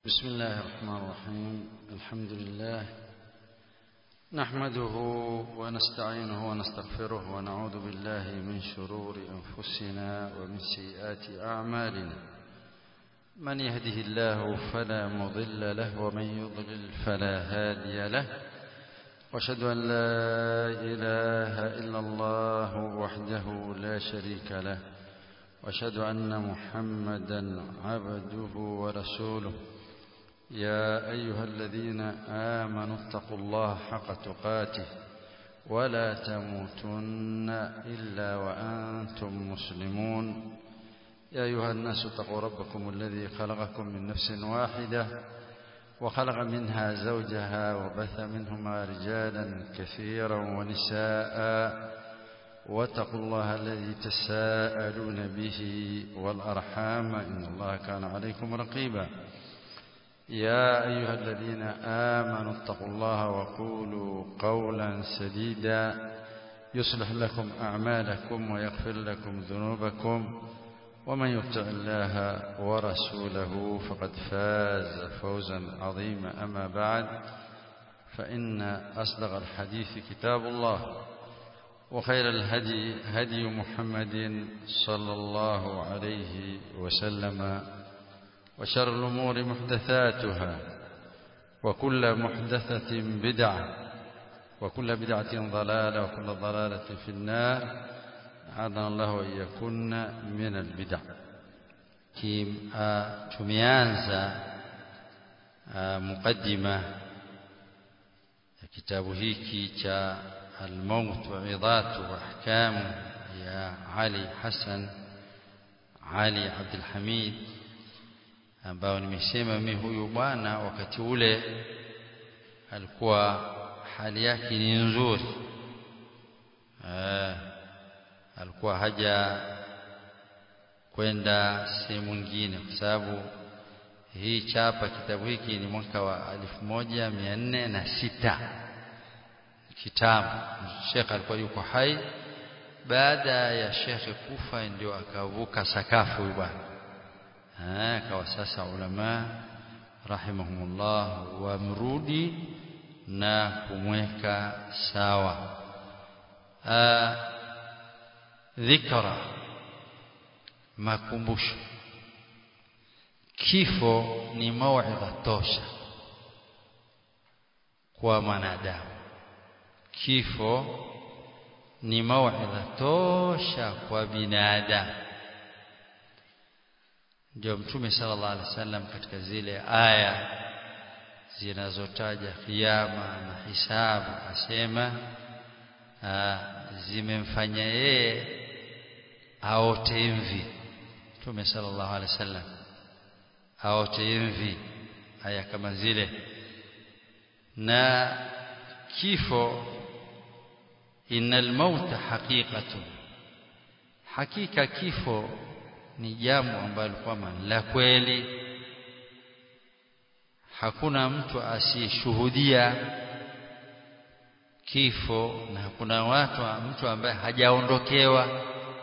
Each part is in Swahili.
بسم الله الرحمن الرحيم الحمد لله نحمده ونستعينه ونستغفره ونعوذ بالله من شرور أنفسنا ومن سيئات أعمالنا من يهده الله فلا مضل له ومن يضلل فلا هادي له واشهد أن لا إله إلا الله وحده لا شريك له واشهد أن محمدا عبده ورسوله يا أيها الذين آمنوا اتقوا الله حق تقاته ولا تموتن إلا وأنتم مسلمون يا أيها الناس اتقوا ربكم الذي خلقكم من نفس واحدة وخلق منها زوجها وبث منهما رجالا كثيرا ونساء واتقوا الله الذي تساءلون به والأرحام إن الله كان عليكم رقيبا يا أيها الذين آمنوا اتقوا الله وقولوا قولا سديدا يصلح لكم أعمالكم ويغفر لكم ذنوبكم ومن يطع الله ورسوله فقد فاز فوزا عظيما أما بعد فإن أصدق الحديث كتاب الله وخير الهدي هدي محمد صلى الله عليه وسلم وشر الأمور محدثاتها وكل محدثة بدعة وكل بدعة ضلالة وكل ضلالة في النار أعاذنا الله وإياكن من البدع كيم tumeanza mukaddima ya kitabu hiki cha الموت وعظات وأحكام يا علي حسن علي عبد الحميد ambao nimesema mimi huyu bwana wakati ule alikuwa hali yake ni nzuri eh, alikuwa haja kwenda sehemu nyingine kwa sababu hii chapa kitabu hiki ni mwaka wa elfu moja mia nne na sita kitabu Sheikh alikuwa yuko hai baada ya Sheikh kufa ndio akavuka sakafu huyu bwana akawa sasa ulama rahimahumullah wamrudi na kumweka sawa dhikra makumbusho kifo ni mauidha tosha kwa mwanadamu kifo ni mauidha tosha kwa binadamu ndio mtume sallallahu alaihi wasallam katika zile aya zinazotaja kiyama na hisabu asema zimemfanya yeye aote mvi mtume sallallahu alaihi wasallam aote mvi aya kama zile na kifo innal mauta haqiqatun hakika kifo ni jambo ambalo kwamba la kweli hakuna mtu asiyeshuhudia kifo na hakuna watu mtu ambaye hajaondokewa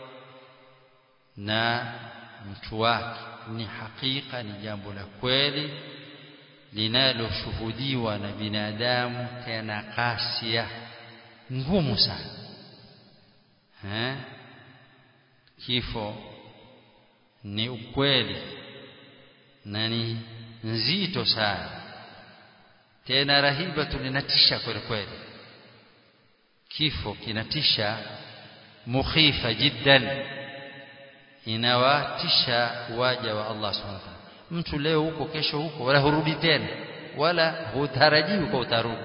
na mtu wake ni hakika ni jambo la kweli linaloshuhudiwa na binadamu tena kasia ngumu sana eh kifo ni ukweli na ni nzito sana tena rahibatu linatisha kweli kweli kifo kinatisha mukhifa jiddan inawatisha waja wa Allah subhanahu wa ta'ala mtu leo huko kesho huko wala hurudi tena wala hutarajiwi kwa utarudi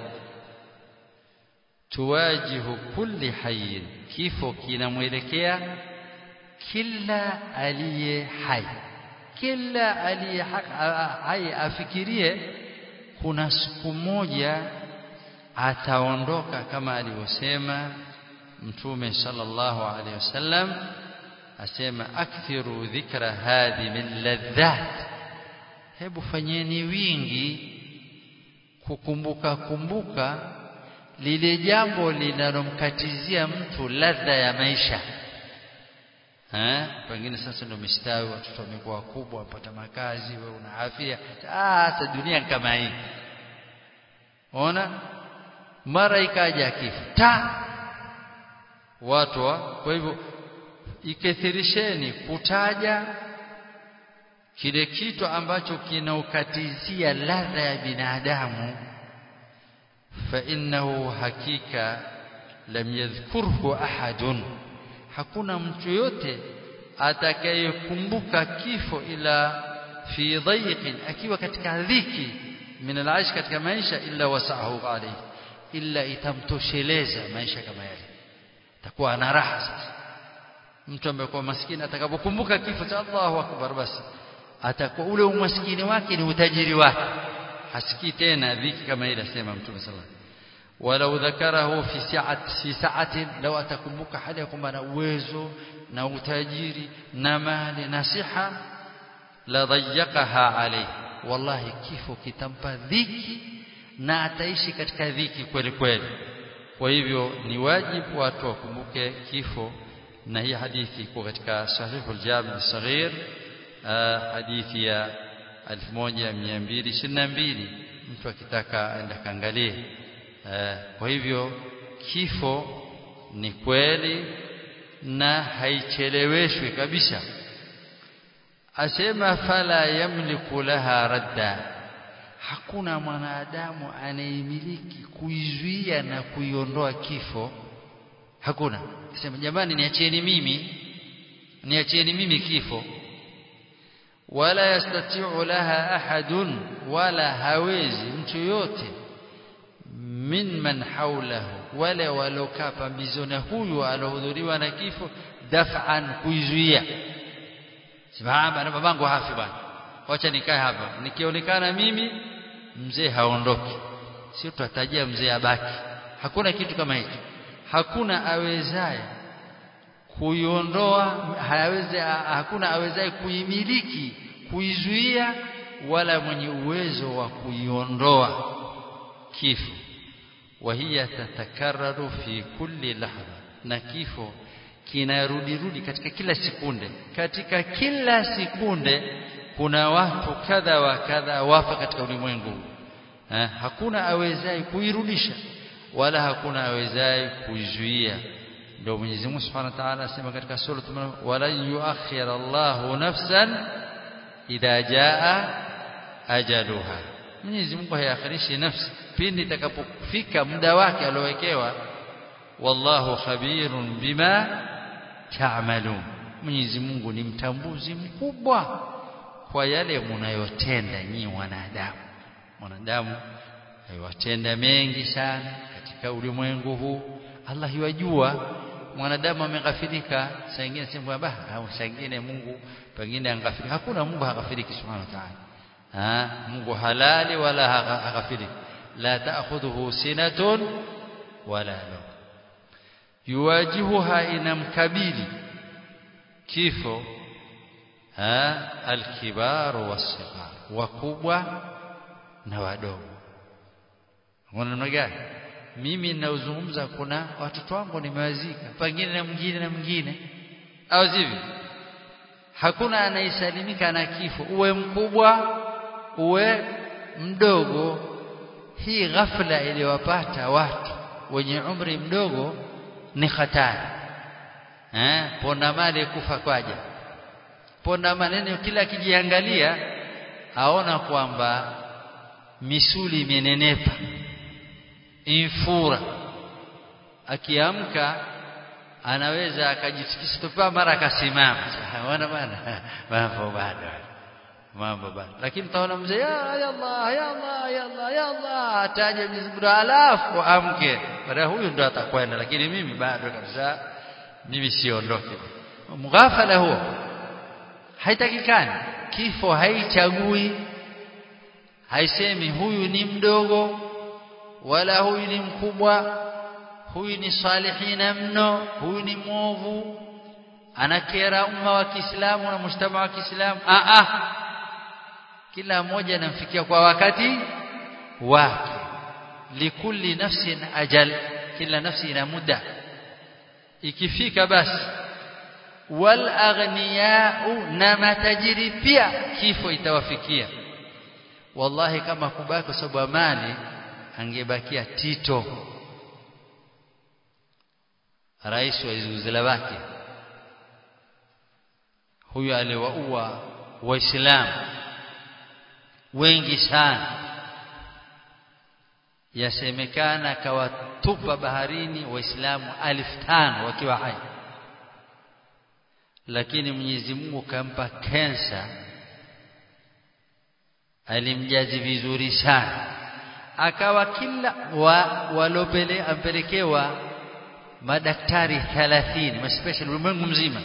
tuwajihu kulli hayyin kifo kinamwelekea kila aliye hai kila aliye hai afikirie kuna siku moja ataondoka kama alivyosema mtume sallallahu alaihi wasallam asema akthiru dhikra hadhi min ladhat hebu fanyeni wingi kukumbuka kumbuka lile jambo linalomkatizia mtu ladha ya maisha eh pengine sasa ndio umestawi watoto wamekuwa wakubwa wapata makazi wewe una afya ah sasa dunia kama hii ona mara ikaja kifo ta watu wa kwa hivyo ikethirisheni kutaja kile kitu ambacho kinaukatizia ladha ya binadamu fa innahu hakika lam yadhkurhu ahadun hakuna mtu yote atakayekumbuka kifo ila fi dhayqin akiwa katika dhiki min alaish katika maisha illa wasahu alayhi illa itamtosheleza maisha kama yale takuwa ana raha sasa mtu amekuwa maskini atakapokumbuka kifo cha Allahu akbar basi atakuwa ule umaskini wake ni utajiri wake hasikii tena dhiki kama ile asema mtume sallallahu walau dhakarahu fi sa'at fi sa'atin law atakumbuka hali ya kwamba na uwezo na utajiri na mali na siha la dhayyaqaha alayhi wallahi kifo kitampa dhiki na ataishi katika dhiki kweli kweli kwa hivyo ni wajibu watu wakumbuke kifo na hii hadithi iko katika sahihul jami' saghir hadithi ya 1222 mtu akitaka aenda kaangalie kwa hivyo kifo ni kweli na haicheleweshwi kabisa asema fala yamliku laha radda hakuna mwanadamu anayemiliki kuizuia na kuiondoa kifo hakuna sema jamani niachieni mimi niachieni mimi kifo wala yastati'u laha ahadun wala hawezi mtu yote min man haulahu wale walokaa pambizoni huyu alohudhuriwa na kifo daf'an kuizuia simama na babangu hafi bwana wacha nikae hapa nikionekana mimi mzee haondoki sio tutatajia mzee abaki hakuna kitu kama hicho hakuna awezaye kuiondoa hawezi hakuna awezaye kuimiliki kuizuia wala mwenye uwezo wa kuiondoa kifo وهي تتكرر في كل لحظة na kifo kinarudi rudi katika kila sekunde katika kila sekunde kuna watu kadha wa kadha wafa katika ulimwengu ha, hakuna awezaye kuirudisha wala hakuna awezaye kuizuia ndio Mwenyezi Mungu Subhanahu wa Ta'ala asema katika sura wala yuakhir Allahu nafsan idha jaa ajaluha Mwenyezi Mungu haiakhirishi nafsi pindi itakapofika muda wake aliowekewa wallahu khabirun bima ta'malun Mwenyezi Mungu ni mtambuzi mkubwa kwa yale mnayotenda nyinyi wanadamu wanadamu aiwatenda mengi sana katika ulimwengu huu Allah yajua mwanadamu ameghafirika saa nyingine sema bah saa nyingine Mungu pengine angafirika hakuna Mungu haghafiriki subhanahu wa ta'ala ha Mungu halali wala haghafiriki la ta'khudhuhu sinatun wala nawm yuwajihuha inamkabili kifo ha alkibar wasighar wakubwa na wadogo unaona namna gani mimi ninaozungumza kuna watoto wangu nimewazika pengine na mwingine na mwingine au sivyo hakuna anayesalimika na kifo uwe mkubwa uwe mdogo hii ghafla iliyowapata watu wenye umri mdogo ni hatari eh ponda mali kufa kwaja ponda maneno kila akijiangalia aona kwamba misuli imenenepa infura akiamka anaweza akajitikisa mara akasimama wana bana mambo bado mambo bado lakini taona mzee ya Allah ya Allah ya Allah ya Allah ataje Mwenyezi Mungu alafu amke baada huyu ndo atakwenda lakini mimi bado kabisa mimi siondoke mghafala huo haitakikani kifo haichagui haisemi huyu ni mdogo wala huyu ni mkubwa huyu ni salihina mno huyu ni mwovu anakera umma wa Kiislamu na mshtama wa Kiislamu a a kila mmoja anamfikia kwa wakati wake likulli nafsin ajal kila nafsi ina muda ikifika basi wal aghniyau na matajiri pia kifo itawafikia wallahi kama kubaki kwa sababu mali angebakia Tito rais wa Yugoslavia huyo aliwaua waislamu wengi sana yasemekana kawatupa baharini waislamu alfu tano wakiwa hai lakini Mwenyezi Mungu kampa kensa alimjazi vizuri sana akawa kila wa, walopele ampelekewa madaktari 30 maspecial ulimwengu mzima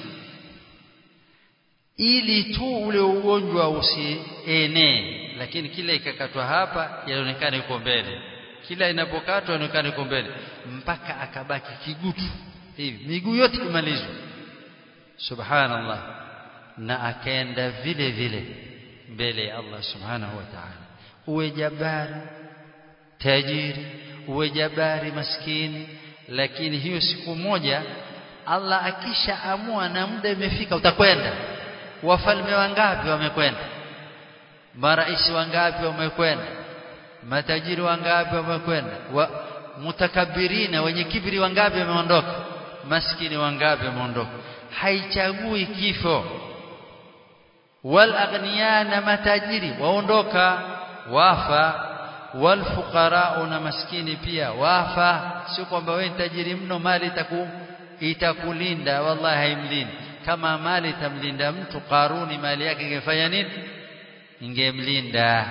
ili tu ule ugonjwa usienee lakini kila ikakatwa hapa yaonekana yuko mbele kila inapokatwa yaonekana yuko mbele mpaka akabaki kigutu hivi miguu yote imalizwa subhanallah na akaenda vile vile mbele ya Allah subhanahu wa ta'ala uwe jabari tajiri uwe jabari maskini lakini hiyo siku moja Allah akisha amua na muda imefika utakwenda wafalme wangapi wamekwenda marais wangapi wamekwenda matajiri wangapi wamekwenda wa, mutakabirina wenye kibri wangapi wameondoka maskini wangapi wameondoka haichagui kifo wal aghniya na matajiri waondoka wafa wal fuqara na maskini pia wafa sio kwamba wewe tajiri mno mali itaku itakulinda wallahi haimlindi kama mali itamlinda mtu karuni mali yake ingefanya nini ingemlinda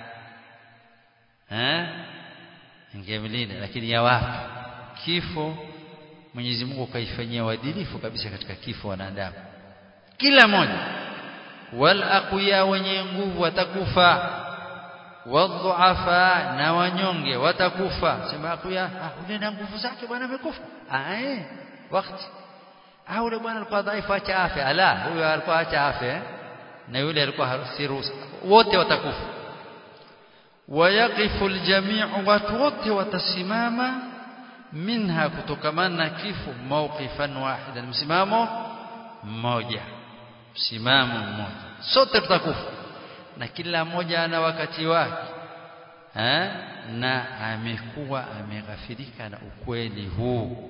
eh ingemlinda lakini ya wapi kifo Mwenyezi Mungu kaifanyia uadilifu kabisa katika kifo wanadamu kila mmoja wal aqwiya wenye nguvu watakufa wadhuafa na wanyonge watakufa sema aqwiya ah ule na nguvu zake bwana amekufa ah eh wakati ah ule bwana alikuwa dhaifu acha afya ala huyo alikuwa acha afya na yule alikuwa harusi wote watakufa wayaqifu aljami'u watu wote watasimama minha kutokamana na kifo mawqifan wahidan msimamo mmoja msimamo mmoja sote tutakufa na kila mmoja ana wakati wake eh na amekuwa ameghafirika na ukweli huu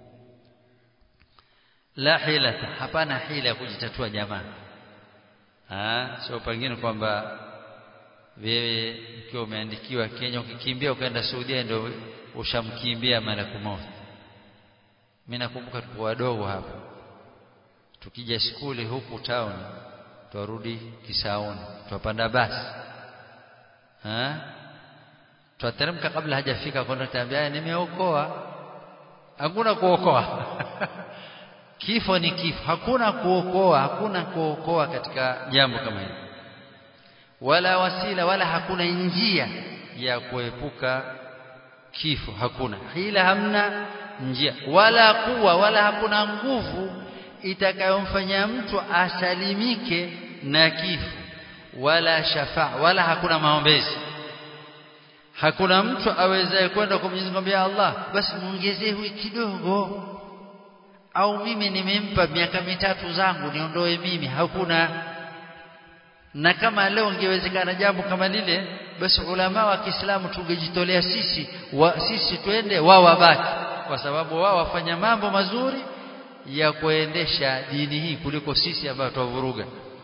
la hilata hapana hila ya kujitatua jamaa ah sio pengine kwamba wewe ukiwa umeandikiwa Kenya ukikimbia ukaenda Saudia ndio ushamkimbia malaku maut mimi nakumbuka tupo wadogo hapa tukija skuli huku town twarudi Kisauni twapanda basi eh twateremka kabla hajafika kwenda tambia nimeokoa hakuna kuokoa kifo ni kifo hakuna kuokoa hakuna kuokoa katika jambo kama hili wala wasila wala hakuna njia ya kuepuka kifo hakuna hila hamna njia wala kuwa wala hakuna nguvu itakayomfanya mtu asalimike na kifo wala shafa wala hakuna maombezi hakuna mtu awezaye kwenda kwa Mwenyezi Mungu Allah basi muongezee huyu kidogo au mimi nimempa miaka mitatu zangu niondoe mimi hakuna na kama leo ingewezekana jambo kama lile basi ulama wa Kiislamu tungejitolea sisi wa, sisi twende wao wabaki kwa sababu wao wafanya mambo mazuri ya kuendesha dini hii kuliko sisi ambao tuwavuruga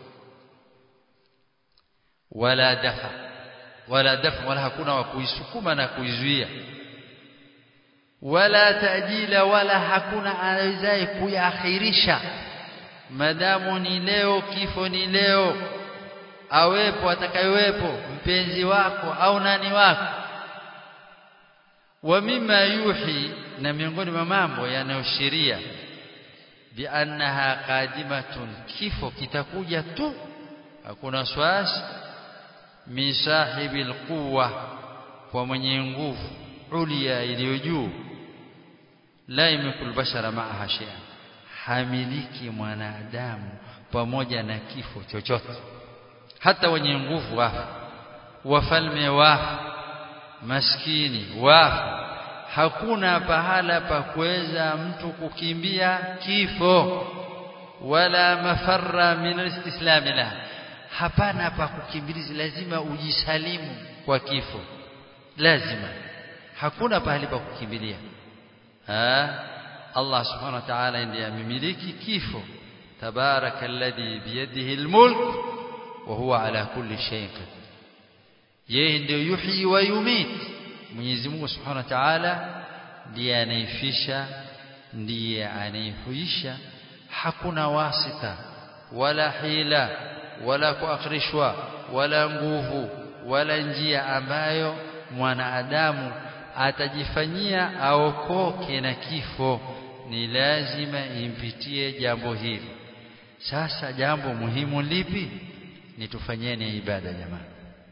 wala dafa wala dafa wala hakuna wa kuisukuma na kuizuia wala tajila wala hakuna awezaye kuyaakhirisha madamu ni leo kifo ni leo awepo atakayewepo mpenzi wako au nani wako wa mima yuhi na miongoni mwa mambo yanayoshiria biannaha qadimatun kifo kitakuja tu hakuna swasi min sahibil quwwa kwa mwenye nguvu ulia iliyo juu la yamkul bashara ma'aha shay'an hamiliki mwanadamu pamoja na kifo chochote hata wenye nguvu wafa wafalme wafa maskini wafa hakuna pahala pa kuweza mtu kukimbia kifo wala mafarra min alistislam laha hapana pa kukimbiliza lazima ujisalimu kwa kifo lazima hakuna pahali pa kukimbilia Allah subhanahu wa ta'ala ndiye amemiliki kifo tabaraka alladhi biyadihi almulk wa huwa ala kulli shay'in yeye ndio yuhyi wa yumit Mwenyezi Mungu subhanahu wa ta'ala ndiye anaifisha ndiye anaihuisha hakuna wasita wala hila wala kuakhirishwa wala nguvu wala njia ambayo mwanadamu atajifanyia aokoke na kifo ni lazima impitie jambo hili sasa jambo muhimu lipi ni tufanyeni ibada jamani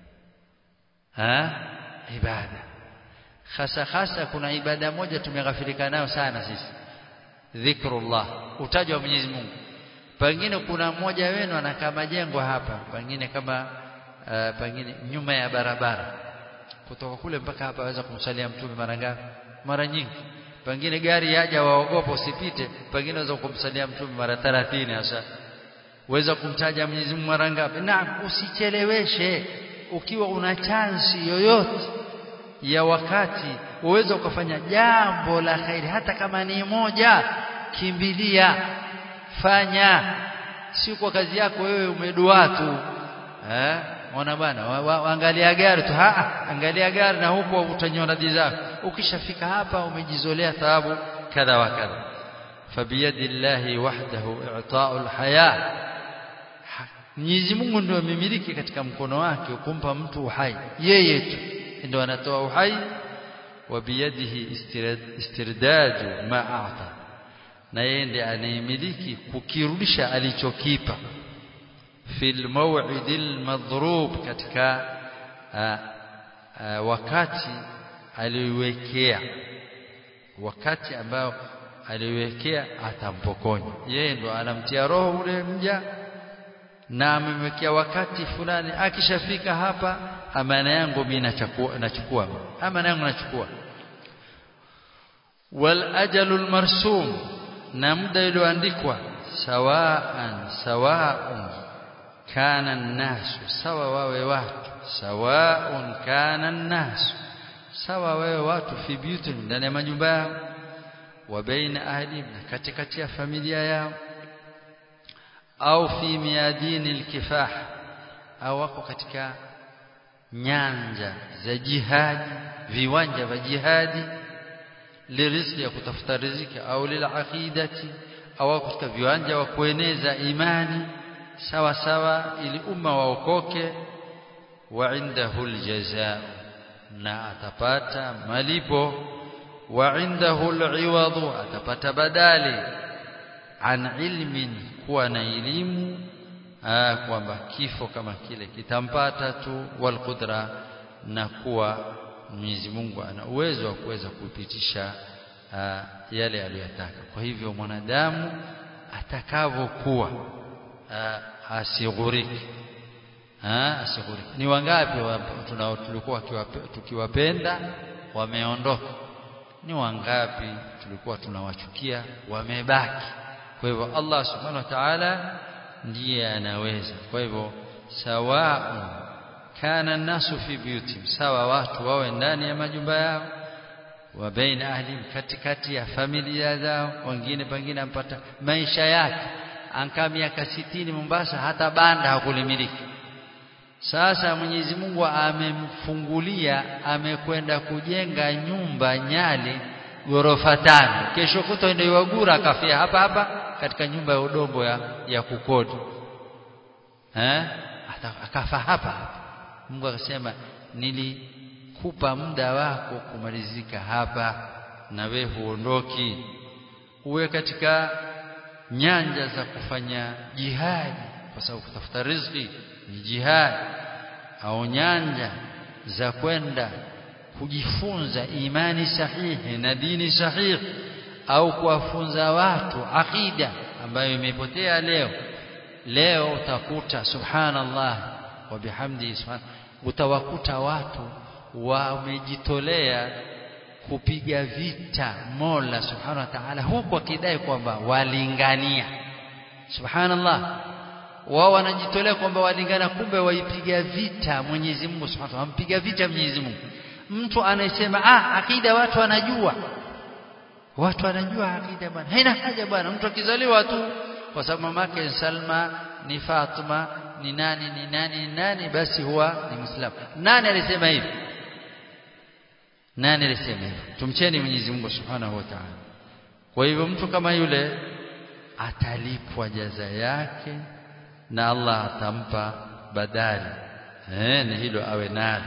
ha ibada hasa hasa kuna ibada moja tumeghafilika nayo sana sisi dhikrullah utajwa wa Mwenyezi Mungu pengine kuna mmoja wenu anakaa majengo hapa pengine kama uh, pengine nyuma ya barabara kutoka kule mpaka hapa aweza kumsalia mtume mara ngapi mara nyingi pengine gari yaja waogopa usipite pengine waweza kumsalia mtume mara 30 hasa weza kumtaja Mwenyezi Mungu mara ngapi na usicheleweshe ukiwa una chansi yoyote ya wakati uweza ukafanya jambo la khairi hata kama ni moja kimbilia fanya si kwa kazi yako wewe umedua tu eh ona bwana angalia gari tu ha angalia gari na huko utanyona zako ukishafika hapa umejizolea thawabu kadha wa kadha fabiyadillahi wahdahu i'ta'u alhaya Mwenyezi Mungu ndio amemiliki katika mkono wake kumpa mtu uhai yeye tu ndio anatoa uhai wa biyadihi istirdadu ma a'ta na yeye ndiye anayemiliki kukirudisha alichokipa fil maw'idil madhrub katika a, a, wakati aliwekea wakati ambao aliwekea atampokonya yeye ndo anamtia roho ule mja na amemwekea wakati fulani akishafika hapa amana yangu mimi nachukua nachukua amana yangu nachukua wal ajalul marsum na muda ulioandikwa sawaan sawaun kana nasu sawa wawe watu sawaun kana nasu sawa wawe watu fi biyutin ndani ya majumba yao wa baina ahli na katikati ya familia yao au fi miadini alkifah au wako katika nyanja za jihadi viwanja vya jihadi liriziki ya kutafuta riziki au lilaqidati au katika viwanja wa kueneza imani sawa sawa ili umma waokoke wa indahu aljazaa na atapata malipo wa indahu aliwadu atapata badali an ilmin kuwa na elimu kwamba kifo kama kile kitampata tu wal qudra na kuwa Mwenyezi Mungu ana uwezo wa kuweza kupitisha yale aliyotaka kwa hivyo mwanadamu atakavyokuwa asighuriki asighuriki ni wangapi tunao tulikuwa tukiwapenda wameondoka ni wangapi tulikuwa tunawachukia wamebaki kwa hivyo Allah subhanahu wa ta'ala ndiye anaweza kwa hivyo sawa kana nasu fi biyutim sawa watu wawe ndani ya majumba yao wa baina ahli katikati ya familia zao wengine pengine ampata maisha yake ankaa miaka sitini Mombasa hata banda hakulimiliki sasa Mwenyezi Mungu amemfungulia amekwenda kujenga nyumba Nyali ghorofa tano kesho kutwa ndio wagura akafia hapa hapa katika nyumba ya udongo ya, ya kukodi eh akafa hapa hapa Mungu akasema nilikupa muda wako kumalizika hapa na we huondoki uwe katika nyanja za kufanya jihadi kwa sababu kutafuta riziki ni jihadi au nyanja za kwenda kujifunza imani sahihi na dini sahihi au kuwafunza watu akida ambayo imepotea leo leo utakuta subhanallah wa bihamdi subhan utawakuta watu wamejitolea kupiga vita Mola subhanahu wa ta'ala huku akidai kwamba walingania subhanallah wao wanajitolea kwamba walingana kumbe waipiga vita Mwenyezi Mungu subhanahu wa ta'ala vita Mwenyezi Mungu mtu anayesema ah akida watu wanajua watu wanajua akida bwana haina haja bwana mtu akizaliwa tu kwa sababu mamake Salma ni Fatuma ni nani ni nani ni nani basi huwa ni Muislamu nani alisema hivi nani alisema hivi tumcheni Mwenyezi Mungu Subhanahu wa Ta'ala kwa hivyo mtu kama yule atalipwa jaza yake na Allah atampa badali eh ni hilo awe nalo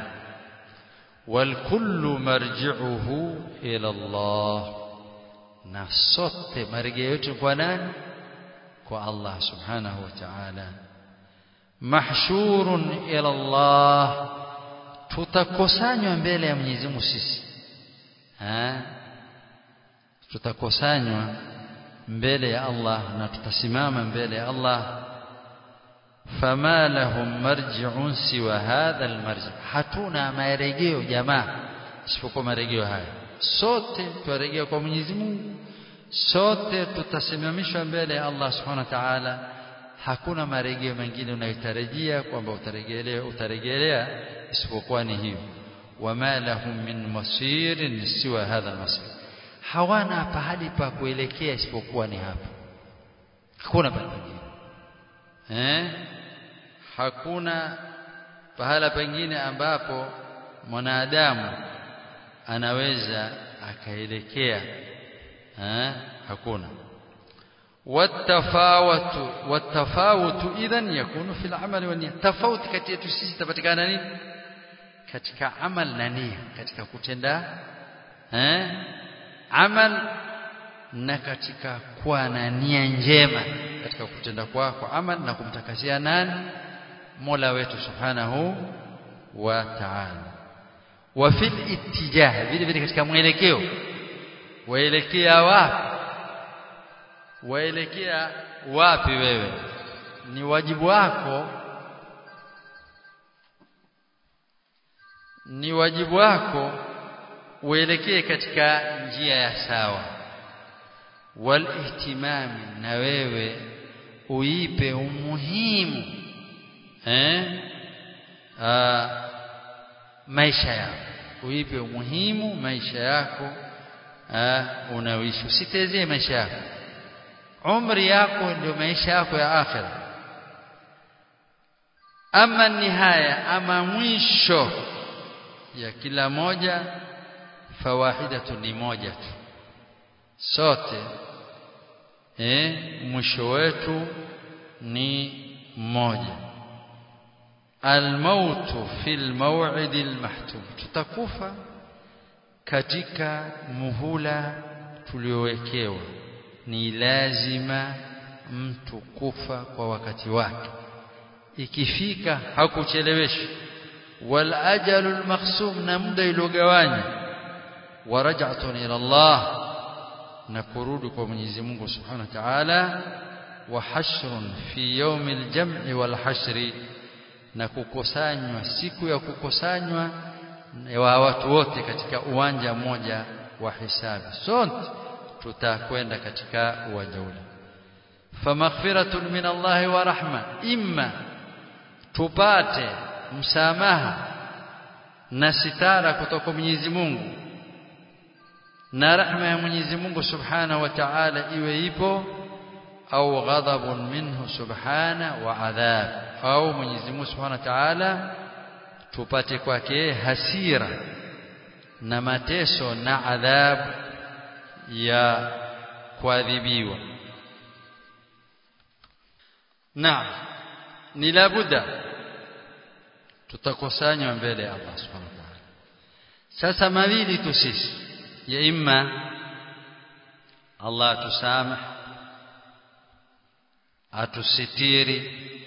والكل مرجعه إلى الله na sote marejeo yetu kwa nani kwa Allah subhanahu wa ta'ala mahshurun ila Allah tutakusanywa mbele ya Mwenyezi Mungu sisi eh tutakusanywa mbele ya Allah na tutasimama mbele ya Allah fama lahum marji'un siwa hadha almarji hatuna marejeo jamaa isipokuwa marejeo haya sote tuarejea kwa Mwenyezi Mungu sote tutasimamishwa mbele ya Allah Subhanahu wa Ta'ala hakuna marejeo mengine unayotarajia kwamba utarejelea utarejelea isipokuwa ni hiyo wama lahum min masirin siwa hadha almasir hawana pahali pa kuelekea isipokuwa ni hapa hakuna pahali pengine eh hakuna pahala pengine ambapo mwanadamu anaweza akaelekea eh hakuna watafawatu watafawutu idhan yakunu fil amali wa niyya tofauti kati yetu sisi tapatikana nini katika amal na nia katika kutenda eh amal na katika kuwa na nia njema katika kutenda kwako amal na kumtakasia nani Mola wetu subhanahu wa ta'ala wa fil ittijah vile vile katika mwelekeo waelekea wapi waelekea wapi wewe ni wajibu wako ni wajibu wako uelekee katika njia ya sawa wal ihtimami na wewe uipe umuhimu eh Aa, maisha yako uipe umuhimu maisha yako unaoishi usitezee maisha yako umri yako ndio maisha yako ya akhira ama nihaya ama mwisho ya kila moja fawahidatu ni moja tu sote eh mwisho wetu ni mmoja almautu fil maw'id almahtum tutakufa katika muhula tuliowekewa ni lazima mtu kufa kwa wakati wake ikifika hakucheleweshi wal ajalul maqsum na muda iliyogawanya wa raj'atun ila Allah na kurudi kwa Mwenyezi Mungu Subhanahu wa Ta'ala wa hashrun fi yawmil jam'i wal hashri na kukusanywa siku ya kukusanywa wa watu wote katika uwanja mmoja wa hisabi sote tutakwenda katika uwanja ule famaghfiratun min Allah wa rahma imma tupate msamaha na sitara kutoka Mwenyezi Mungu na rahma ya Mwenyezi Mungu Subhanahu wa Ta'ala iwe ipo au ghadabun minhu subhana wa adhab au Mwenyezi Mungu Subhanahu wa Ta'ala tupate kwake hasira na mateso na adhabu ya kuadhibiwa na ni labuda tutakusanywa mbele ya Allah subhanahu wa ta'ala sasa mawili tu sisi ya imma Allah tusamah atusitiri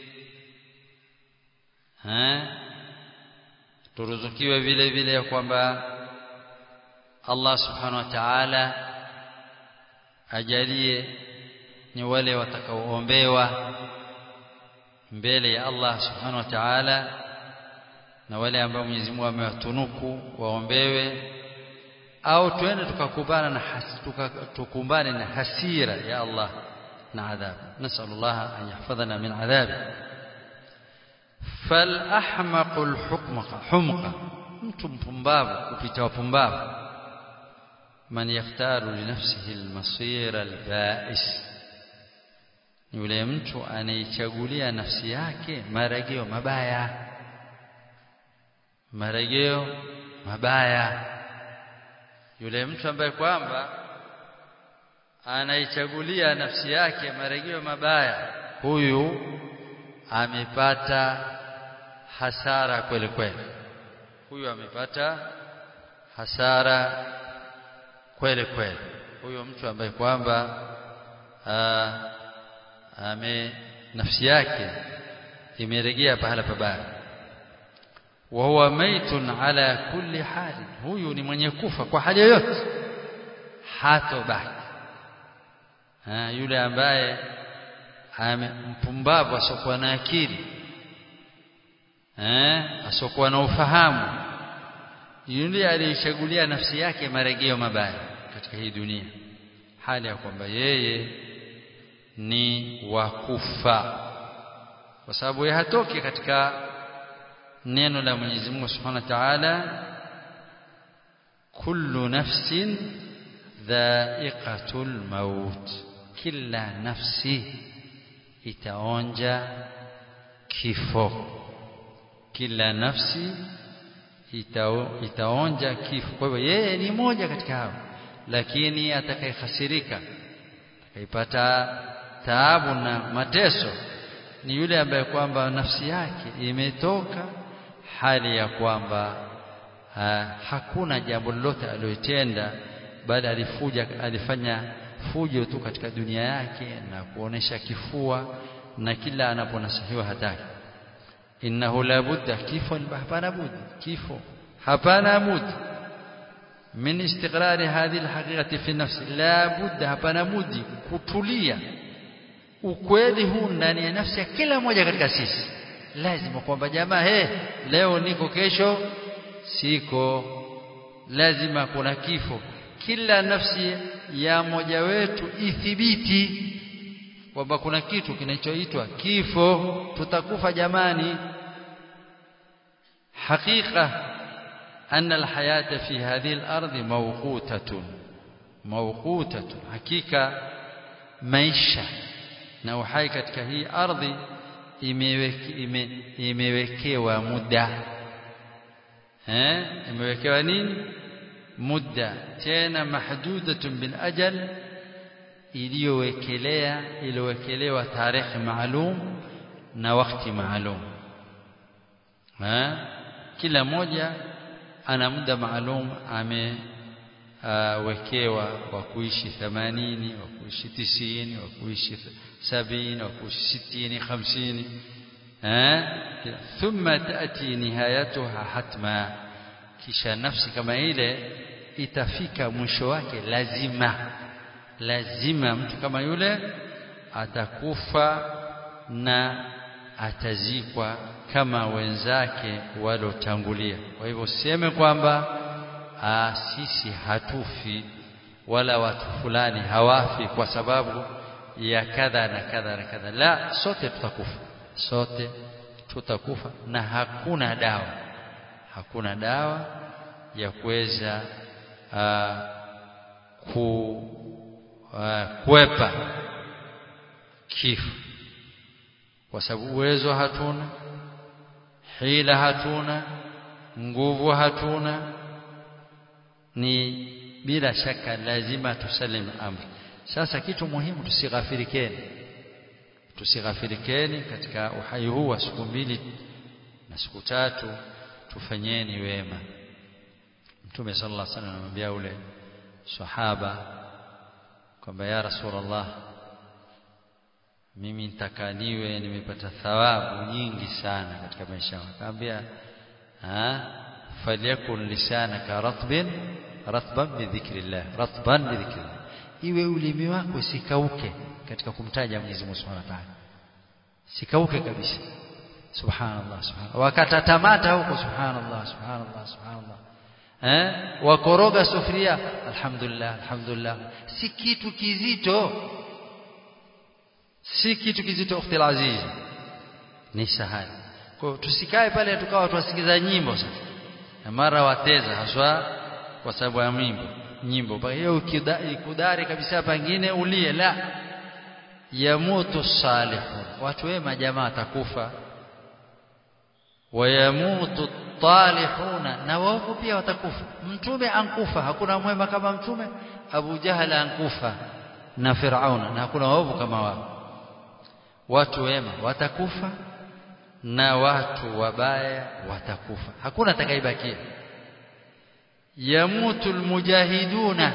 eh turuzukiwe vile vile ya kwamba Allah subhanahu wa ta'ala ajalie ni wale watakaoombewa mbele ya Allah subhanahu wa ta'ala na wale ambao Mwenyezi Mungu amewatunuku waombewe au twende tukakumbana na has, tuka, tukumbane na hasira ya Allah na adhabu nasallallahu an yahfadhana min adhabi فالأحمق الحكمق حمق mtu mpumbavu kupita wapumbavu man yakhtaru li nafsihi almasir albais ni yule mtu anaichagulia nafsi yake marejeo mabaya marejeo mabaya yule mtu ambaye kwamba anaichagulia nafsi yake marejeo mabaya huyu amepata hasara kweli kweli huyu amepata hasara kweli kweli huyo mtu ambaye kwamba ame nafsi yake imerejea pahala pabaya wa huwa maitun ala kulli hali huyu ni mwenye kufa kwa hali yoyote hatobaki yule ambaye mpumbavu asiokuwa na akili eh asiokuwa na ufahamu yule aliyechagulia nafsi yake marejeo mabaya katika hii dunia hali ya kwamba yeye ni wakufa kwa sababu yeye hatoki katika neno la Mwenyezi Mungu Subhanahu wa Ta'ala kullu nafsin dha'iqatul maut kila nafsi itaonja kifo kila nafsi itao, itaonja kifo kwa hivyo yeye ni moja katika hao lakini atakayehasirika atakayepata taabu na mateso ni yule ambaye kwamba nafsi yake imetoka hali ya kwamba ha, hakuna jambo lolote aliyotenda bali alifuja alifanya fujo tu katika dunia yake na kuonesha kifua na kila anaponasihiwa hataki innahu la budda kifo hapana budi kifo hapana budi min istiqrari hadhihi alhaqiqati fi nafsi la budda hapana budi kutulia ukweli huu ndani ya nafsi ya kila mmoja katika sisi lazima kwamba jamaa he leo niko kesho siko lazima kuna kifo kila nafsi ya mmoja wetu ithibiti kwamba kuna kitu kinachoitwa kifo tutakufa jamani hakika أن الحياة في هذه الأرض موقوتة موقوتة حقيقة maisha na uhai katika hii ardhi imeweke, ime, imewekewa muda eh imewekewa nini muda tena mahdudatun bil ajal iliyowekelea iliyowekelewa tarehe maalum na wakati maalum eh kila moja ana muda maalum amewekewa wa kuishi 80 wa kuishi 90 wa kuishi 70 wa kuishi 60 50 eh thumma taati nihayatuha hatma kisha nafsi kama ile itafika mwisho wake lazima lazima mtu kama yule atakufa na atazikwa kama wenzake walotangulia kwa hivyo useme kwamba sisi hatufi wala watu fulani hawafi kwa sababu ya kadha na kadha na kadha la sote tutakufa sote tutakufa na hakuna dawa hakuna dawa ya kuweza ku kuepa kifo kwa sababu uwezo hatuna hila hatuna nguvu hatuna ni bila shaka lazima tusalim amri sasa kitu muhimu tusighafirikeni tusighafirikeni katika uhai huu wa siku mbili na siku tatu tufanyeni wema mtume sallallahu alaihi wasallam anamwambia ule sahaba kwamba ya rasulullah mimi nitakaniwe nimepata thawabu nyingi sana katika maisha yangu akamwambia ah falyakun lisanaka ratbin ratban bidhikrillah ratban bidhikrillah iwe ulimi wako sikauke katika kumtaja Mwenyezi Mungu Subhanahu wa Ta'ala sikauke kabisa subhanallah subhanallah wakatatamata huko subhanallah subhanallah subhanallah eh wakoroga sufuria alhamdulillah alhamdulillah si kitu kizito si kitu kizito ukhti aziz ni sahali kwa tusikae pale tukawa tuwasikiza nyimbo sasa na mara wateza haswa kwa sababu ya nyimbo nyimbo kwa hiyo ikudari kabisa pengine ulie la yamutu salihun watu wema jamaa watakufa wayamutu talihuna na waovu pia watakufa mtume ankufa hakuna mwema kama mtume Abu Jahal ankufa na Firauna na hakuna waovu kama wao watu wema watakufa na watu wabaya watakufa hakuna atakayebakia yamutu almujahiduna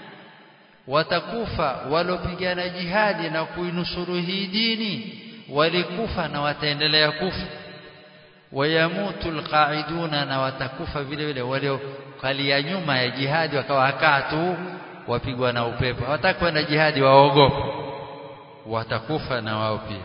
watakufa walopigana jihadi na kuinusuru hii dini walikufa na wataendelea kufa wayamutu alqaiduna na watakufa vile vile waliokalia nyuma ya jihadi wakawa hakaa tu wapigwa na upepo hawatakwenda jihadi waogopa watakufa na wao pia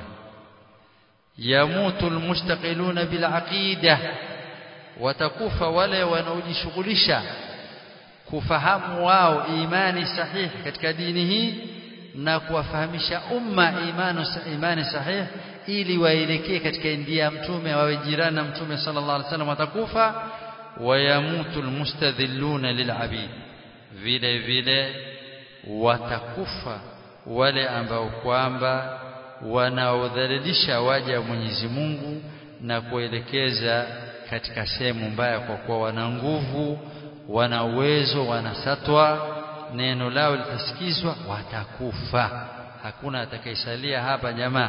yamutu almustaqiluna bilaqida watakufa wale wanaojishughulisha kufahamu wao imani sahihi katika dini hii na kuwafahamisha umma imani imani sahihi ili waelekee katika njia ya mtume wawe jirani na mtume sallallahu alaihi wasallam watakufa wayamutu almustadhilluna lilabid vile vile watakufa wale ambao kwamba wanaodhalilisha waja wa Mwenyezi Mungu na kuelekeza katika sehemu mbaya kwa kuwa wana nguvu wana uwezo wana satwa neno lao litasikizwa watakufa hakuna atakayesalia hapa jamaa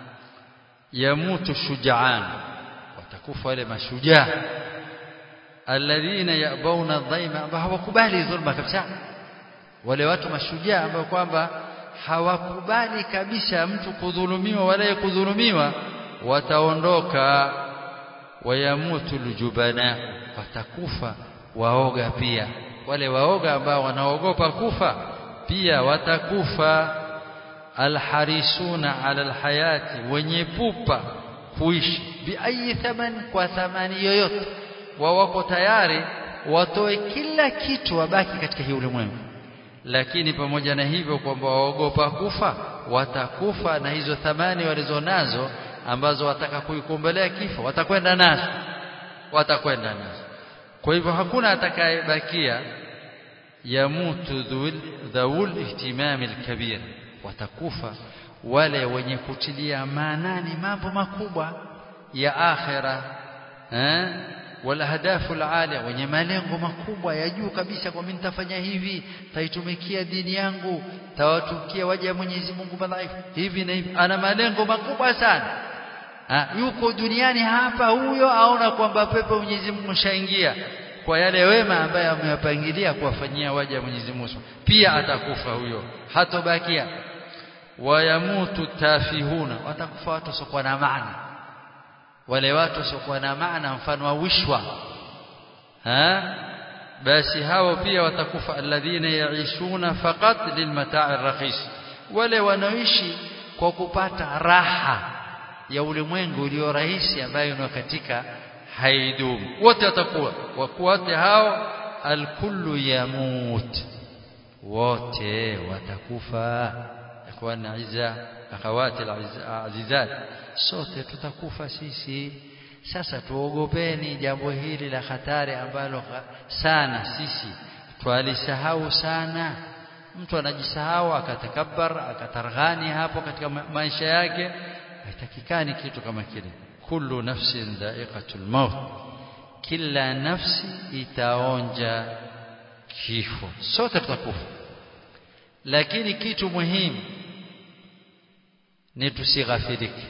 yamutu shujaan watakufa wale mashujaa alladhina yabawna dhaima ambao hawakubali dhulma kabisa wale watu mashujaa ambao kwamba hawakubali kabisa mtu kudhulumiwa wala kudhulumiwa wataondoka wayamutu ljubana watakufa waoga pia wale waoga ambao wanaogopa kufa pia watakufa alharisuna ala alhayati wenye pupa kuishi biayi thamani kwa thamani yoyote wao wako tayari watoe kila kitu wabaki katika hii ulimwengu lakini pamoja na hivyo kwamba waogopa kufa watakufa na hizo thamani walizonazo ambazo wataka kuikumbelea kifo watakwenda nazo watakwenda nazo kwa hivyo hakuna atakayebakia yamutu dhawul ihtimam alkabir watakufa wale wenye kutilia maanani mambo makubwa ya akhira eh wala hadafu alalia wenye malengo makubwa ya juu kabisa kwa mimi nitafanya hivi taitumikia dini yangu tawatukia waja Mwenyezi Mungu madhaifu hivi na hivi ana malengo makubwa sana ha, yuko duniani hapa huyo aona kwamba pepo Mwenyezi Mungu shaingia kwa yale wema ambaye amewapangilia kuwafanyia waja Mwenyezi Mungu pia atakufa huyo hatobakia wayamutu tafihuna watakufa watu wasiokuwa na maana wale watu wasiokuwa na maana mfano wa wishwa ha basi hao pia watakufa alladhina yaishuna faqat lilmata'i rakhis wale wanaoishi kwa kupata raha ya ulimwengu ulio rahisi ambayo ni katika haidumu wote watakuwa wakuwate hao alkullu yamut wote watakufa ikhwana izza akhawati alazizat sote tutakufa sisi sasa tuogopeni jambo hili la hatari ambalo sana sisi twalisahau sana mtu anajisahau akatakabbar akatarghani hapo katika maisha yake haitakikani kitu kama kile kullu nafsin dha'iqatul maut kila nafsi itaonja kifo sote tutakufa lakini kitu muhimu ni tusighafirike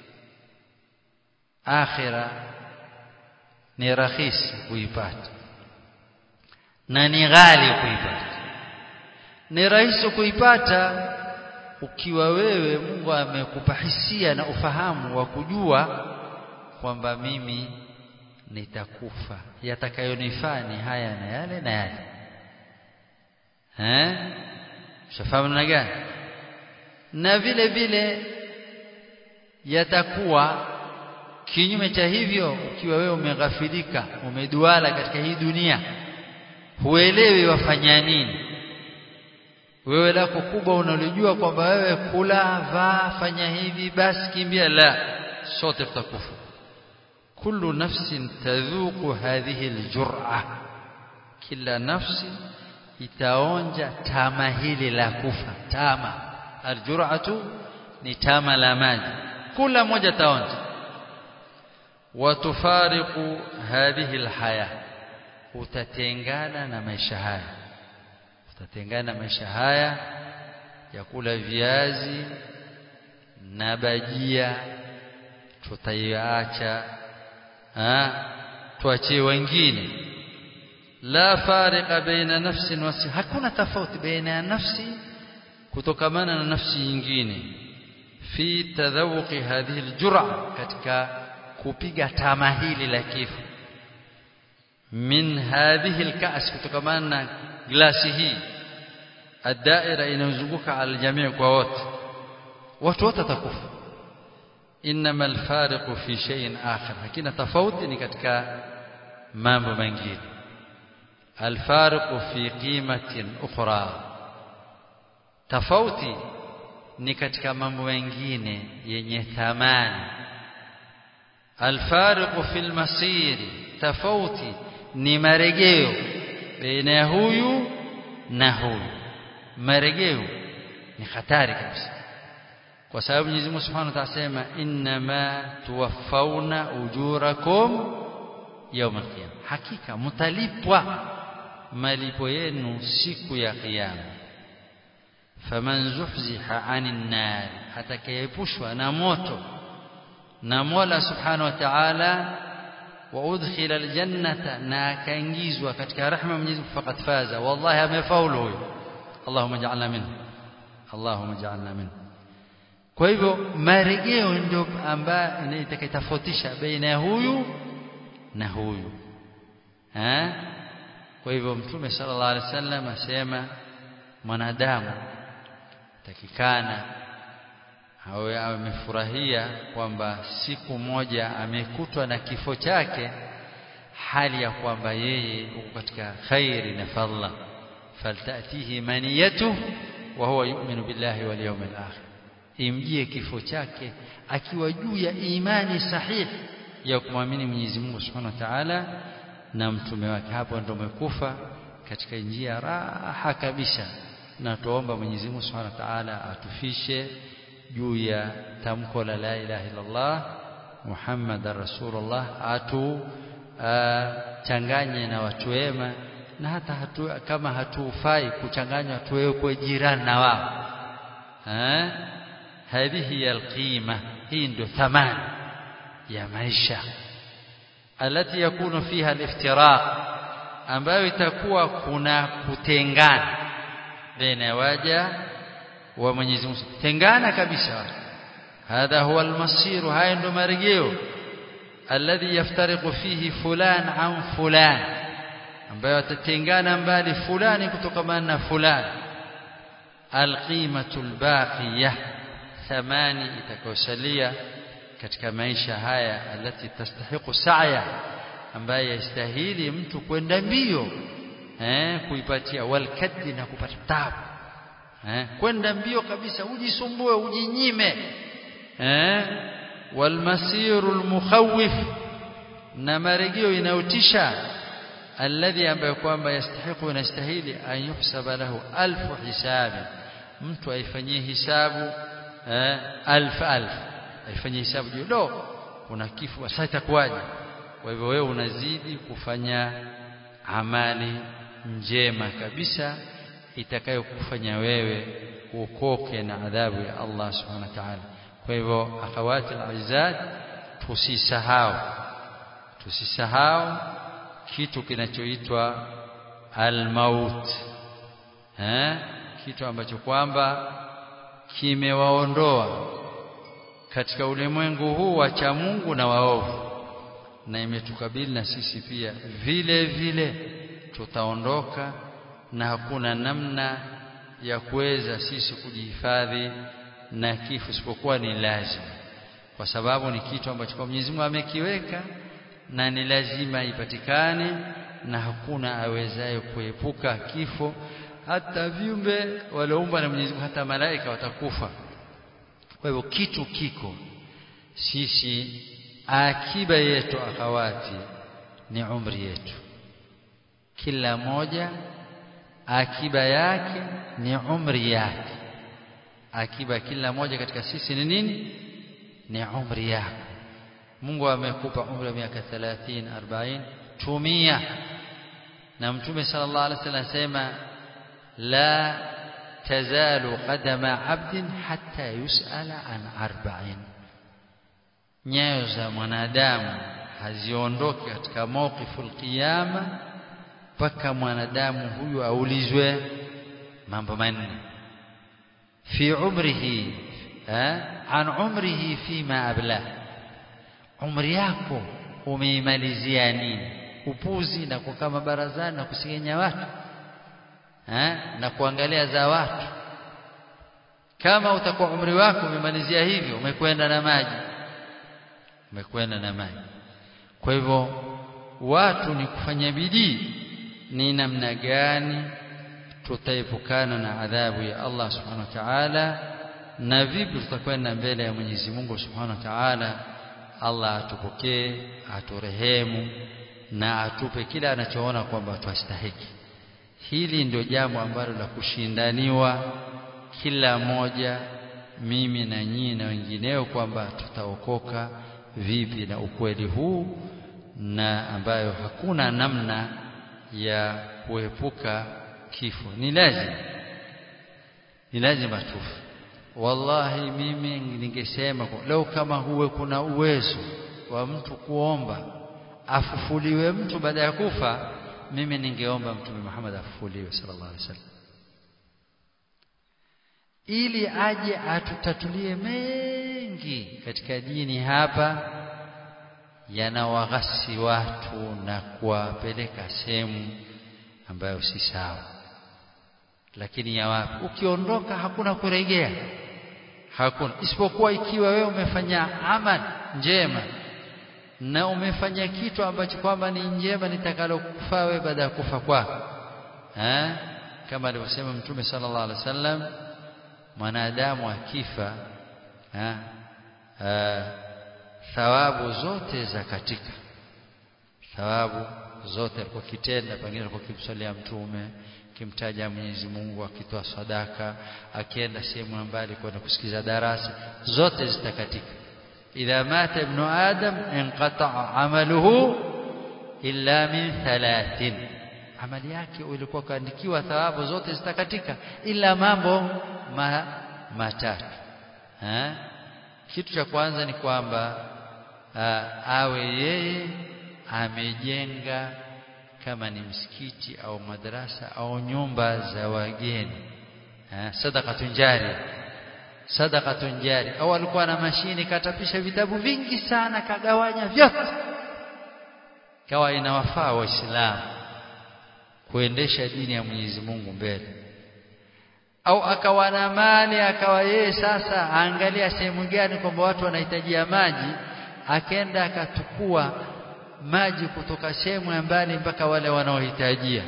akhira ni rahisi kuipata na ni ghali kuipata ni rahisi kuipata ukiwa wewe Mungu amekupa hisia na ufahamu wa kujua kwamba mimi nitakufa yatakayonifaa ni haya na yale na yale eh shafahamu na gani na vile vile yatakuwa kinyume cha hivyo ukiwa wewe umeghafilika umeduala katika hii dunia huelewi wafanya nini wewe lako kubwa unalijua kwamba wewe kula vaa fanya hivi basi kimbia la sote tutakufa kullu nafsin tadhuqu hadhihi aljur'a kila nafsi itaonja tama hili la kufa tama aljur'atu ni tama la maji kula moja taonja watufariqu hadhihi alhaya utatengana na maisha haya utatengana na maisha haya ya kula viazi na bajia tutaiacha tuachie wengine la fariqa baina nafsin wasi hakuna tofauti baina ya nafsi kutokamana na nafsi nyingine fi tadhawuqi hadhihi aljur'a katika kupiga tama hili la kifo min hadhihi alka's kutokamana na glasi hii adaira inayozunguka aljamii kwa wote watu wote watakufa inma alfariqu fi shay'in akhar lakini tofauti ni katika mambo mengine alfariqu fi qimatin ukhra tofauti ni katika mambo mengine yenye thamani alfariqu fil masiri tofauti ni marejeo baina ya huyu na huyu marejeo ni hatari kabisa kwa sababu Mwenyezi Mungu Subhanahu wa Ta'ala asema innama tuwaffawna ujurakum yawm al-qiyamah hakika mtalipwa malipo yenu siku ya kiyama faman zuhziha 'anil nar atakayepushwa na moto na Mola Subhanahu wa Ta'ala wa udkhila aljannata na akaingizwa katika rahma Mwenyezi Mungu faqad faza wallahi amefaulu huyo Allahumma ja'alna minhu Allahumma ja'alna minhu kwa hivyo marejeo ndio ambayo itakayotofautisha baina ya huyu na huyu eh kwa hivyo mtume sallallahu alaihi wasallam asema mwanadamu takikana awe amefurahia kwamba siku moja amekutwa na kifo chake hali ya kwamba yeye uko katika khairi na fadla faltatihi maniyatu wa huwa yu'minu billahi wal yawmil akhir imjie kifo chake akiwa juu ya imani sahihi ya kumwamini Mwenyezi Mungu Subhanahu wa Ta'ala na mtume wake hapo ndo umekufa katika njia raha kabisa na tuomba Mwenyezi Mungu Subhanahu wa Ta'ala atufishe juu ya tamko la la ilaha illallah Muhammadar Rasulullah atu changanye na watu wema na hata hatu, kama hatufai kuchanganywa tuwekwe jirani na wao eh هذه القيمة هي ndio thamani ya maisha alati yakunu fiha aliftiraq ambayo itakuwa kuna kutengana baina ya waja wa Mwenyezi Mungu tengana kabisa hadha huwa almasir haya ndio marejeo alladhi yaftariqu fihi fulan an fulan ambayo atatengana mbali fulani kutokamana na fulani alqimatu albaqiyah thamani itakayosalia katika maisha haya alati tastahiqu sa'ya ambaye yastahili mtu kwenda mbio eh kuipatia walkaddi na kupata tabu eh kwenda mbio kabisa ujisumbue ujinyime eh walmasirul mukhawif na marejeo inayotisha alladhi ambaye kwamba yastahiqu inastahili an yuhsaba lahu alfu hisabi mtu aifanyie hisabu eh, alf alf aifanye hisabu juu do kuna kifo sasa itakuwaje kwa hivyo wewe unazidi kufanya amali njema kabisa itakayokufanya wewe uokoke na adhabu ya Allah subhanahu wa ta'ala kwa hivyo akhawati alizat tusisahau tusisahau kitu kinachoitwa almaut eh kitu ambacho kwamba kimewaondoa katika ulimwengu huu wa cha Mungu na waovu na imetukabili na sisi pia vile vile tutaondoka na hakuna namna ya kuweza sisi kujihifadhi na kifo isipokuwa ni lazima kwa sababu ni kitu ambacho kwa Mwenyezi Mungu amekiweka na ni lazima ipatikane na hakuna awezaye kuepuka kifo hata viumbe walioumbwa na Mwenyezi Mungu hata malaika watakufa kwa hivyo kitu kiko sisi akiba yetu akawati ni umri yetu kila moja akiba yake ni umri yake akiba kila moja katika sisi ni nini ni umri yako Mungu amekupa umri wa miaka 30 40 tumia na mtume sallallahu alaihi wasallam sema la tazalu qadama abdin hatta yusala an arba'in nyayo za mwanadamu haziondoki katika mawqiful qiyama mpaka mwanadamu huyu aulizwe mambo manne fi umrihi an umrihi fima abla umri yako umeimalizia nini upuzi na kukaa mabarazani na kusigenya watu ha? na kuangalia za watu kama utakuwa umri wako umemalizia hivyo umekwenda na maji umekwenda na maji kwa hivyo watu ni kufanya bidii ni namna gani tutaepukana na adhabu ya Allah subhanahu wa ta'ala na vipi tutakwenda mbele ya Mwenyezi Mungu subhanahu wa ta'ala Allah atupokee aturehemu na atupe kila anachoona kwamba twastahiki hili ndio jambo ambalo la kushindaniwa kila moja mimi na nyinyi na wengineo kwamba tutaokoka vipi na ukweli huu na ambayo hakuna namna ya kuepuka kifo ni lazima ni lazima tufe wallahi mimi ningesema leo kama huwe kuna uwezo wa mtu kuomba afufuliwe mtu baada ya kufa mimi ningeomba mtume Muhammad afufuliwe sallallahu alaihi wasallam ili aje atutatulie mengi katika dini hapa yanawaghasi watu na kuwapeleka sehemu ambayo si sawa lakini ya wapi ukiondoka hakuna kurejea hakuna isipokuwa ikiwa wewe umefanya amali njema na umefanya kitu ambacho kwamba ni njema nitakalokufaa wewe baada ya kufa kwako eh kama alivyosema mtume sallallahu alaihi wasallam mwanadamu akifa eh thawabu zote za katika thawabu zote alikuwa kitenda pengine alikuwa kimsalia mtume kimtaja Mwenyezi Mungu akitoa sadaka akienda sehemu mbali kwenda kusikiza darasa zote zitakatika idha mata ibnu adam inqata'a amaluhu illa min thalathin amali yake ilikuwa kaandikiwa thawabu zote zitakatika ila mambo ma, matatu ha? kitu cha kwanza ni kwamba awe yeye amejenga kama ni msikiti au madrasa au nyumba za wageni sadaqatun jari sadaqatun jari au alikuwa na mashini katapisha vitabu vingi sana kagawanya vyote kawa inawafaa waislamu kuendesha dini ya Mwenyezi Mungu mbele au akawa na mali akawa yeye sasa aangalia sehemu gani kwamba watu wanahitajia maji akenda akatukua maji kutoka sehemu ya mbali mpaka wale wanaohitajia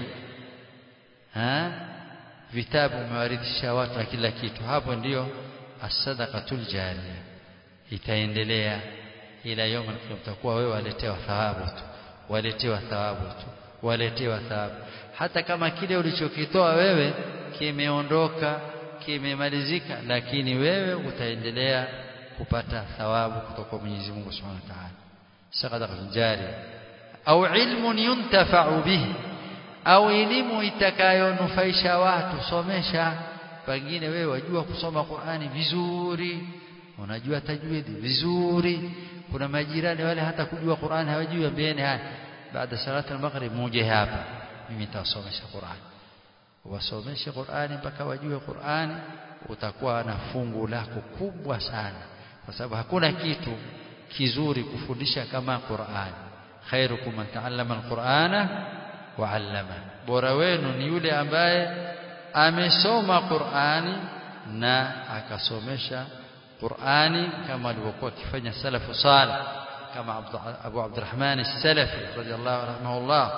ha vitabu umewarithisha watu na kila kitu hapo ndiyo as-sadaqatul jariya itaendelea ila yoma utakuwa wewe waletewa thawabu tu waletewa thawabu tu waletewa thawabu hata kama kile ulichokitoa wewe kimeondoka kimemalizika lakini wewe utaendelea kupata thawabu kutoka kwa Mwenyezi Mungu Subhanahu wa Ta'ala sadaqatun jariya au ilmun yuntafa'u bihi au elimu itakayonufaisha watu somesha pengine wewe wajua kusoma Qur'ani vizuri unajua tajwidi vizuri kuna majirani wale hata kujua Qur'ani hawajui ambieni haya baada salati al-maghrib muje hapa mimi nitawasomesha Qur'ani wasomeshe Qur'ani mpaka wajue Qur'ani utakuwa na fungu lako kubwa sana kwa sababu hakuna kitu kizuri kufundisha kama Qur'ani khairukum man ta'allama al-Qur'ana wa 'allama bora wenu ni yule ambaye amesoma Qur'ani na akasomesha Qur'ani kama alivyokuwa akifanya salafu salih kama Abu Abdurrahman as-Salafi radiyallahu rahimahullah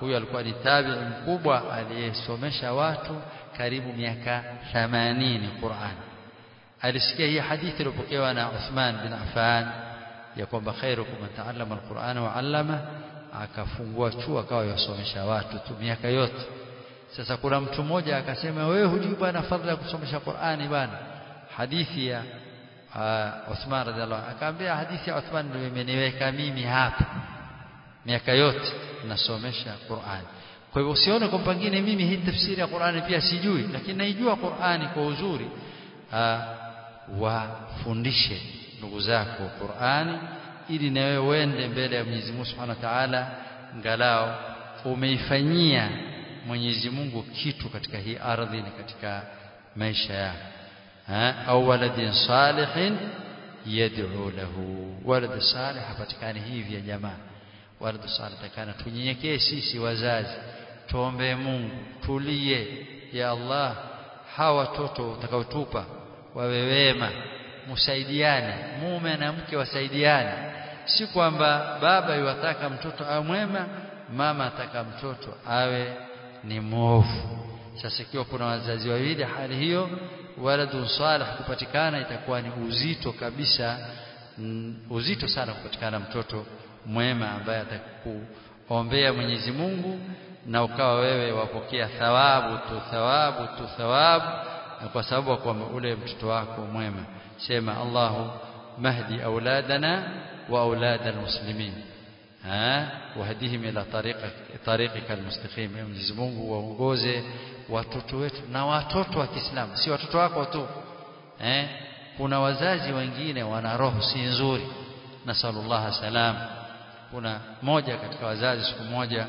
huyo alikuwa ni tabi'i mkubwa aliyesomesha watu karibu miaka 80 Qur'an alisikia hii hadithi iliyopokewa na Uthman bin Affan ya kwamba khairukum man ta'allama al-Qur'ana wa 'allama akafungua chuo akawa yasomesha watu tu miaka yote sasa kuna mtu mmoja akasema wewe hujui bwana fadhila ya kusomesha Qur'ani bwana hadithi ya uh, Uthman radhiallahu akaambia hadithi ya Uthman ndio imeniweka mimi hapa miaka yote nasomesha Qur'ani kwa hivyo usione kwa pengine mimi hii tafsiri ya Qur'ani pia sijui lakini naijua Qur'ani kwa uzuri uh, wafundishe ndugu zako Qur'ani ili na wewe uende mbele ya Mwenyezi Mungu Subhanahu wa Ta'ala ngalao umeifanyia Mwenyezi Mungu kitu katika hii ardhi na katika maisha yako au waladin salihin yad'u lahu walad salih hapatikani hivi ya jamaa walad salih takana tunyenyekee sisi wazazi tuombe Mungu tulie ya Allah hawa watoto utakaotupa wawe wema msaidiane mume na mke wasaidiane si kwamba baba yuwataka mtoto awe mwema mama ataka mtoto awe ni mwovu sasa ikiwa kuna wazazi wawili hali hiyo waladun salih kupatikana itakuwa ni uzito kabisa mm, uzito sana kupatikana mtoto mwema ambaye atakuombea Mwenyezi Mungu na ukawa wewe wapokea thawabu tu thawabu tu thawabu na kwa sababu kwamba ule mtoto wako mwema sema Allahu mahdi auladana wa aulad almuslimin ha wahdihim ila tariqa tariqika almustaqim Mwenyezi Mungu waongoze watoto wetu na watoto wa Kiislamu si watoto wako tu eh kuna wazazi wengine wana roho si nzuri nasallallahu salam kuna moja katika wazazi siku moja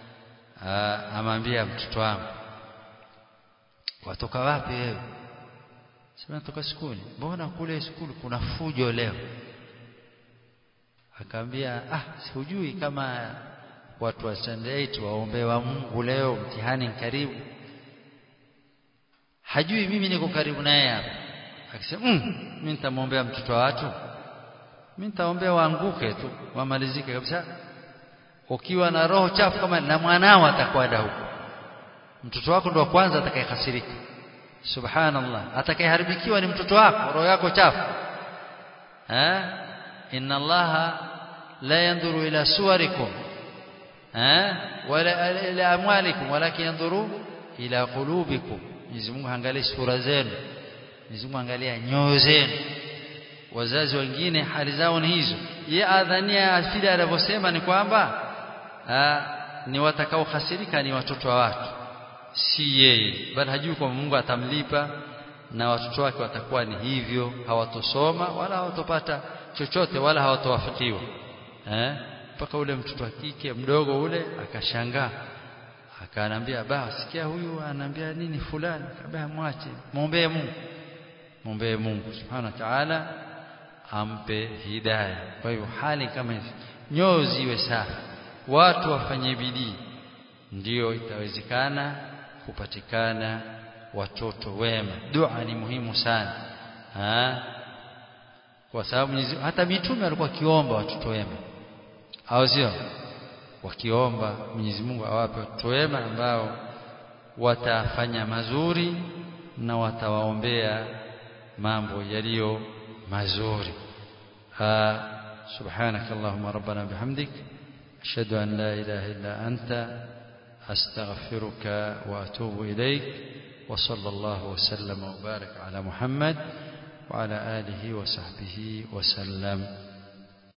amwambia mtoto wangu watoka wapi wewe sema toka skuli mbona kule skuli kuna fujo leo akaambia ah sijui kama watu wa Sunday waombe wa Mungu leo mtihani karibu hajui mimi niko karibu naye hapa akisema mm, mimi nitamwombea mtoto wa watu mimi nitaombea waanguke tu wamalizike kabisa ukiwa na roho chafu kama na mwanao atakwenda huko mtoto wako ndo wa kwanza atakayehasirika subhanallah atakayeharibikiwa ni mtoto wako roho yako chafu eh inna allaha la yanzuru ila suwarikum eh wala ila amwalikum walakin yanzuru ila qulubikum Mwenyezi Mungu haangalii sura zenu Mwenyezi Mungu angalia nyoyo zenu wazazi wengine hali zao ni hizo ye adhania afida anavyosema ni kwamba ni watakaohasirika ni watoto wa watu si yeye bali hajui kwamba Mungu atamlipa na watoto wake watakuwa ni hivyo hawatosoma wala hawatopata chochote wala hawatowafikiwa eh mpaka ule mtoto wa kike mdogo ule akashangaa akaanambia ba sikia huyu ananiambia nini fulani kabla mwache muombee Mungu muombee Mungu subhanahu wa ta'ala ampe hidayah kwa hivyo hali kama hizi nyoyo ziwe safi watu wafanye bidii ndiyo itawezekana kupatikana watoto wema dua ni muhimu sana ha? kwa sababu hata mitume walikuwa kiomba watoto wema au sio wakiomba Mwenyezi Mungu awape watoto wema ambao watafanya mazuri na watawaombea mambo yaliyo mazuri سبحانك اللهم ربنا بحمدك أشهد أن لا إله إلا أنت أستغفرك وأتوب إليك وصلى الله وسلم وبارك على محمد وعلى آله وصحبه وسلم